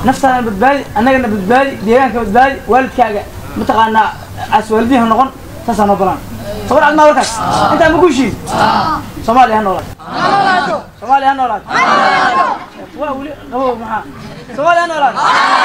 naftaadana badbaadi annagana badbaadi deegaanka badbaadi waalidkaaga mataqaanaa as waalidiin ha noqon saasaa noo balan sawir cad maa warkaas intaa ma guushiin soomaaliya ha noolaad soomaaliya ha noolaad waa weli qabow maxaa soomaaliya ha noolaad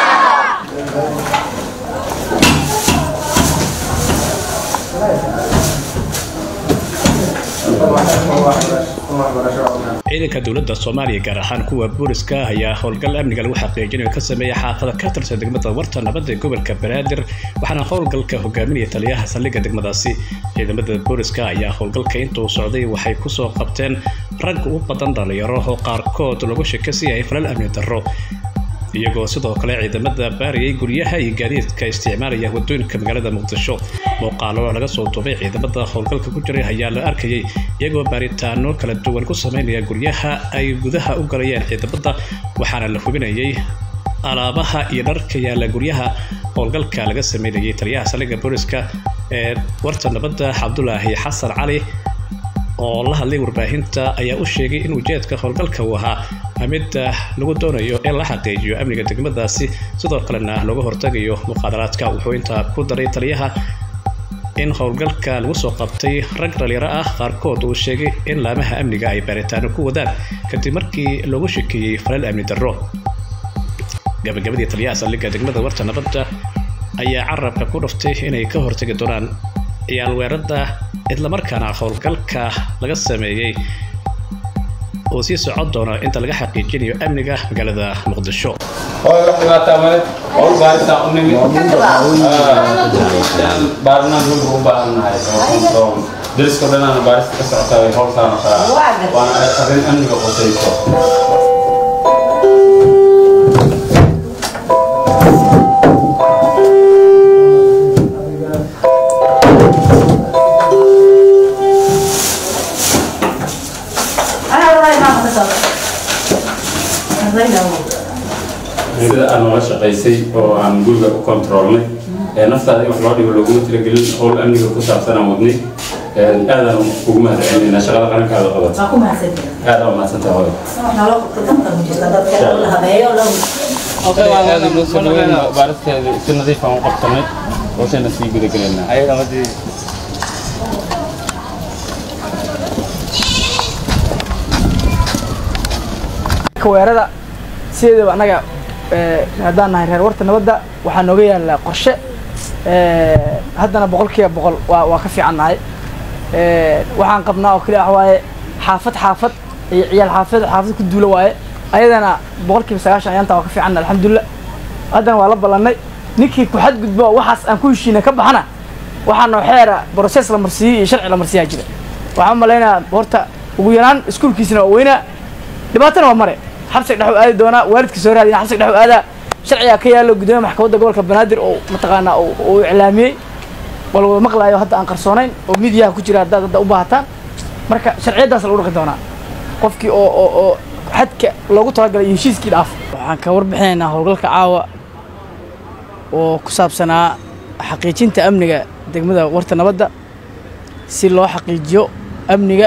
ciidanka dowladda soomaaliya gaar ahaan kuwa booliska ayaa howlgal amniga lagu xaqiijinayo ka sameeya xaafada ka tirsan degmada warta nabadda ee gobolka banaadir waxaana howlgalka hogaaminaya taliyaha saldhigga degmadaasi ciidamada booliska ayaa howlgalka intuu socday waxay kusoo qabteen rag u badan dhalinyaro oo qaarkood lagu shakasiyay falal amni darro iyagoo sidoo kale ciidamada baariyay guryaha iyo gaadiidka isticmaalaya wadooyinka magaalada muqdisho muuqaalo laga soo duubay ciidamada howlgalka ku jiray ayaa la arkayay iyagoo baaritaano kala duwan ku sameynaya guryaha ay gudaha u galayeen ciidamada waxaana la hubinayay alaabaha iyo dharka yaalla guryaha howlgalka laga sameynayay taliyaha saldhigga booliska ee warta nabadda cabdulaahi xasan cali oo la hadlay warbaahinta ayaa u sheegay in ujeedka howlgalka uu ahaa mid lagu doonayo in la xaqiijiyo amniga degmadaasi sidoo kalena looga hortagayo muqaadaraadka wuxuu intaa ku daray taliyaha in howlgalka lagu soo qabtay rag dhalinyaro ah qaarkood uu sheegay in laamaha amniga ay baaritaano ku wadaan kadib markii loogu shekeeyey falal amni darro gabagabadii taliyaha saldhigga degmada warta nabadda ayaa carabka ku dhuftay inay ka hortagi doonaan ciyaal weerada islamarkaana howlgalka laga sameeyey uu sii socon doono inta laga xaqiijinayo amniga magaalada muqdisho hooy wax dhibaataa male howl baaritaan u nimid baarnaan hulka u baahannahay oo control dariska dhanaana baarista ka socotaa way howltaana kaa waana arrin amniga qosayso sida aan noola shaqaysay oo aan guriga u kontroolnay naftaada in wax loo dhigo looguma talagelin howl amniga ku saabsan aan wadnay aadaan ugu mahadcelinayna shaqada qarankaada qabat aada u mahadsantaha hooy aada noo soo dhaweyn baaristeeda si nadiif aan u qabsanay hoosayna sii gudagelaynaa weerada sideedaba annaga haddaan nahay reer warta nabadda waxaa nooga yaallaa qorshe haddana boqolkiiba boqol waa waa ka fiican nahay waxaan qabnaa oo keli ah waaye xaafad xaafad iyo ciyaal xaafad xaafad ku duula waaye ayadana boqolkiiba sagaashan ayaanta waa ka fiicanna alxamdulilah haddana waa la ballannay ninkii ku xadgudbo waxaas aan ku heshiina ka baxana waxaa noo xeera broses la marsiiyey iyo sharci la marsiyaa jira waxaan u malaynayaa horta ugu yaraan iskuulkiisina waa weynaa dhibaatana waa mare xabsiga dhex u aadi doonaa waalidka soo raadina xabsiga dhex u aadaa sharcigaa ka yaallo gudoomiya maxkamadda gobolka banaadir oo mataqaanaa uu iclaamiyey wal wada maqlaayo hadda aan qarsoonayn oo midiyaha ku jira haddaad hadda u baahataan marka sharciyaddaas lagu dhaqi doonaa qofkii oo oo oo xadka loogu talagalay iyo heshiiskii dhaaf waxaan ka warbixinaynaa howlgalka caawa oo ku saabsanaa xaqiijinta amniga degmada warta nabadda si loo xaqiijiyo amniga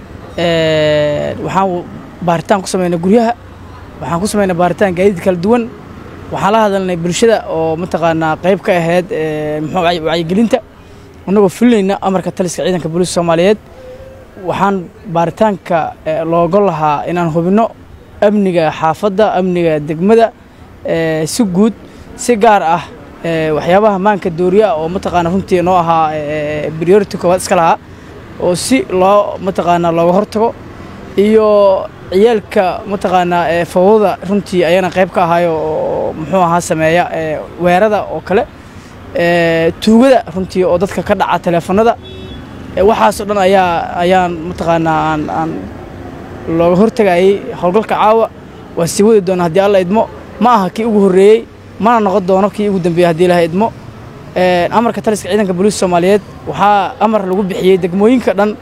waxaan baaritaan ku samaynay guryaha waxaan ku samaynay baaritaan gaadiid kala duwan waxaan la hadalnay bulshada oo mataqaanaa qayb ka ahayd muxuu wacyigelinta annagoo fulinayna amarka taliska ciidanka booliiska soomaaliyeed waxaan baaritaanka looga lahaa inaan hubinno amniga xaafadda amniga degmada si guud si gaar ah waxyaabaha maanka dooriya oo mataqaana runtii noo ahaa priority koowaad iska lahaa oo si loo mataqaanaa looga hortago iyo ciyaalka mataqaanaa fawdada runtii ayana qayb ka ahaayo oo muxuu ahaa sameeya weerada oo kale tuugada runtii oo dadka ka dhaca teleefanada waxaasoo dhan ayaa ayaan mataqaanaa aan aan looga hortagayay howlgalka caawa waa sii wadi doona haddii alla idmo ma aha kii ugu horreeyey mana noqon doono kii ugu dambeeyey haddii ilaha idmo amarka taliska ciidanka booliiska soomaaliyeed waxaa amar lagu bixiyey degmooyinka dhan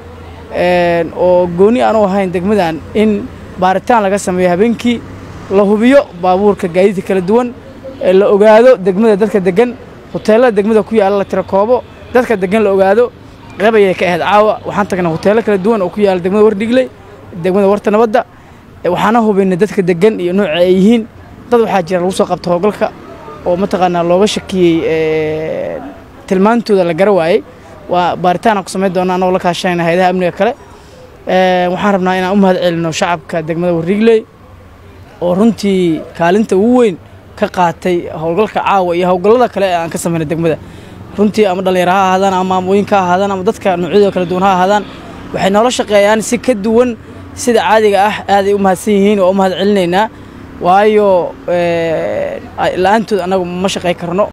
oo gooni aan u ahayn degmadan in baaritaan laga sameeyo habeenkii la hubiyo baabuurka gaadiidka kala duwan la ogaado degmada dadka degan hoteellada degmada ku yaalla la tiro koobo dadka degan la ogaado qeyb ayay ka ahayd caawa waxaan tagnay hoteello kala duwan oo ku yaalla degmada wardhigley degmada warta nabadda waxaana hubaynay dadka degan iyo nooca ay yihiin dad waxaa jira lagu soo qabta howlgalka oo mataqaanaa looga shakiyey tilmaantooda la gara waayey waa baaritaana ku samayn doona annagoo la kaashanayna hayadaha amniga kale waxaan rabnaa inaan u mahad celino shacabka degmada warrigley oo runtii kaalinta ugu weyn ka qaatay howlgalka caawa iyo howlgallada kale ee aan ka samayna degmada runtii ama dhallinyaro ha ahaadaan ama maamooyinka ha ahaadaan ama dadka noocyadooda kala duwan ha ahaadaan waxay noola shaqeeyaan si ka duwan sida caadiga ah aaday u mahadsan yihiin oo u mahad celinaynaa waayo la-aantood annagu ma shaqay karno